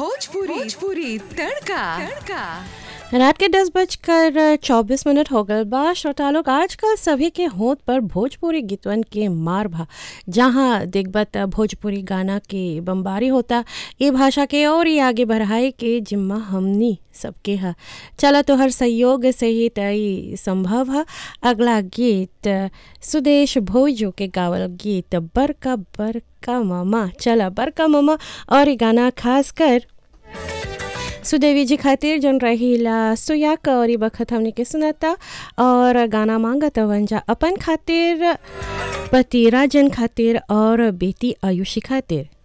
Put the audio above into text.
भोजपुरी भोजपुरी तड़का तड़का रात के दस बजकर चौबीस मिनट हो गल बा श्रोता लोग आजकल सभी के होंठ पर भोजपुरी गीतवन के मार भा जहाँ देखबत भोजपुरी गाना के बम्बारी होता ये भाषा के और ही आगे बढ़ाए के जिम्मा हमनी सबके है चला तो हर सहयोग से ही तय संभव है अगला गीत सुदेश भोजो के गावल गीत बरका बरका मामा चला बरका मामा और ये गाना खास कर सुदेवी जी खातिर जन रहीला सुयाक और ई बखत हमने के सुनाता और गाना मांगत वंजा अपन खातिर पति राजन खातिर और बेटी आयुषी खातिर